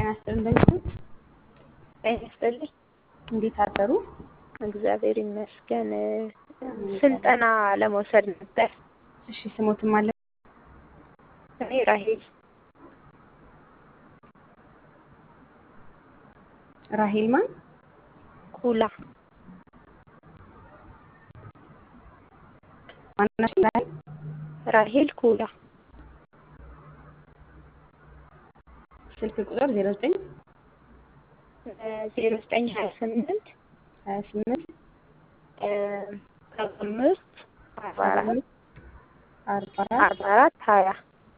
ይስጥልኝ እንደምን ጤና ይስጥልኝ። እንዴት አደሩ? እግዚአብሔር ይመስገን። ስልጠና ለመውሰድ ነበር። እሺ ስሞትም አለ እኔ ራሄል ራሄል ማን? ኩላ ማናሽ? ራሄል ራሄል ኩላ ስልክ ቁጥር 09 ዜሮ ዘጠኝ ሀያ ስምንት 28 አምስት አርባ አራት 44 አርባ አራት ሀያ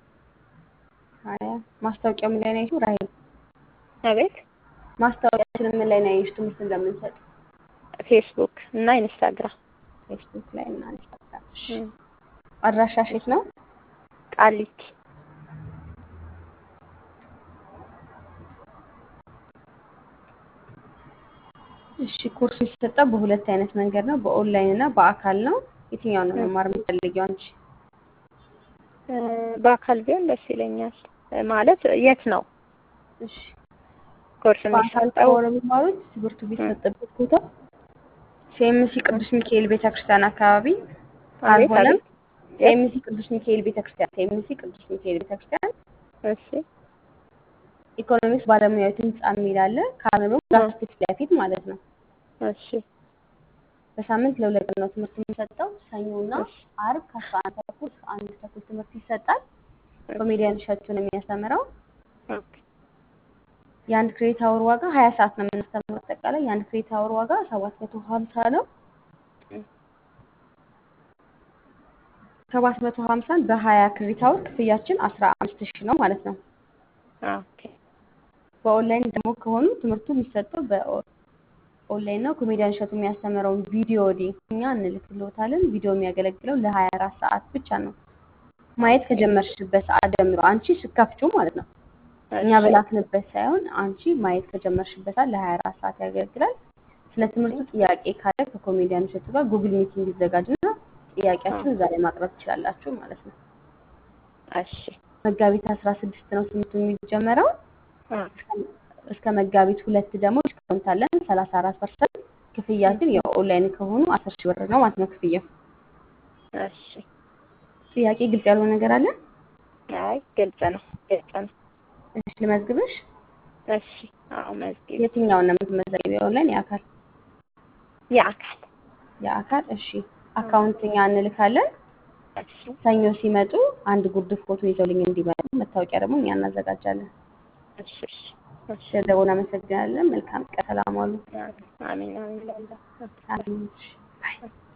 20 ማስታወቂያው ምን ላይ ነው ያየሽው? ራሄል አቤት ማስታወቂያችን ምን ላይ ነው ያየሽው? ትምህርት እንደምንሰጥ ፌስቡክ እና ኢንስታግራም ፌስቡክ ላይ እና ኢንስታግራም። እሺ አድራሻሽ የት ነው? ቃሊቲ እሺ ኮርስ የሚሰጠው በሁለት አይነት መንገድ ነው፣ በኦንላይን እና በአካል ነው። የትኛውን ነው መማር የምትፈልጊው አንቺ? በአካል ቢሆን ደስ ይለኛል። ማለት የት ነው እሺ ኮርስ በአካል የሚሰጠው? ከሆነ የሚማሩት ትምህርቱ የሚሰጥበት ቦታ ሴምሲ ቅዱስ ሚካኤል ቤተክርስቲያን አካባቢ አቤት ካልሆነም አቤት። ሴምሲ ቅዱስ ሚካኤል ቤተክርስቲያን ሴምሲ ቅዱስ ሚካኤል ቤተክርስቲያን እሺ ኢኮኖሚክስ ባለሙያዊት ህንጻ የሚል አለ። ካልሆነ ደግሞ ዛፍ ፊት ለፊት ማለት ነው። እሺ በሳምንት ለሁለት ቀን ነው ትምህርት የሚሰጠው። ሰኞና እሺ አርብ ከአስራ አንድ ተኩል እስከ አንድ ተኩል ትምህርት ይሰጣል። ኮሜዲያን እሸቱ ነው የሚያስተምረው። ኦኬ የአንድ ክሬዲት አወር ዋጋ ሀያ ሰዓት ነው የምናስተምረው። አጠቃላይ የአንድ ክሬዲት አወር ዋጋ ሰባት መቶ ሀምሳ ነው። ሰባት መቶ ሀምሳን በሀያ ክሬዲት አወር ክፍያችን አስራ አምስት ሺህ ነው ማለት ነው። ኦኬ በኦንላይን ደግሞ ከሆኑ ትምህርቱ የሚሰጠው በኦንላይን ነው። ኮሜዲያን እሸቱ የሚያስተምረውን ቪዲዮ ሊንክ እኛ እንልክልዎታለን። ቪዲዮ የሚያገለግለው ለሀያ አራት ሰዓት ብቻ ነው። ማየት ከጀመርሽበት ሰዓት ጀምሮ አንቺ ስከፍቹ ማለት ነው። እኛ እሺ በላክንበት ሳይሆን አንቺ ማየት ከጀመርሽበት ሰዓት ለሀያ አራት ሰዓት ያገለግላል። ስለ ትምህርቱ ጥያቄ ካለ ከኮሜዲያን እሸቱ ጋር ጉግል ሚቲንግ ይዘጋጅና ጥያቄያችሁን እዛ ላይ ማቅረብ ትችላላችሁ ማለት ነው። እሺ መጋቢት አስራ ስድስት ነው ትምህርቱ የሚጀመረው። አ እስከ መጋቢት ሁለት ደግሞ ዲስካውንት አለን ሰላሳ አራት ፐርሰንት ክፍያችን የኦንላይን ከሆኑ አስር ሺህ ብር ነው ማለት ነው ክፍያው። እሺ ጥያቄ ግልጽ ያልሆነ ነገር አለ? አይ ግልጽ ነው ግልጽ ነው። እሺ ልመዝግብሽ። እሺ አዎ መዝጊብ የትኛውን ነው የምትመዘግቢው? የኦንላይን የአካል? የአካል የአካል እሺ። አካውንት እኛ እንልካለን። እሺ ሰኞ ሲመጡ አንድ ጉርድ ፎቶ ይዘውልኝ እንዲመጡ፣ መታወቂያ ደግሞ እኛ እናዘጋጃለን። እሺ እሺ እሺ ስለደወሉ አመሰግናለን። መልካም ቀን። ሰላም ዋሉ። አሜን አሜን ላላ አሜን። እሺ፣ ባይ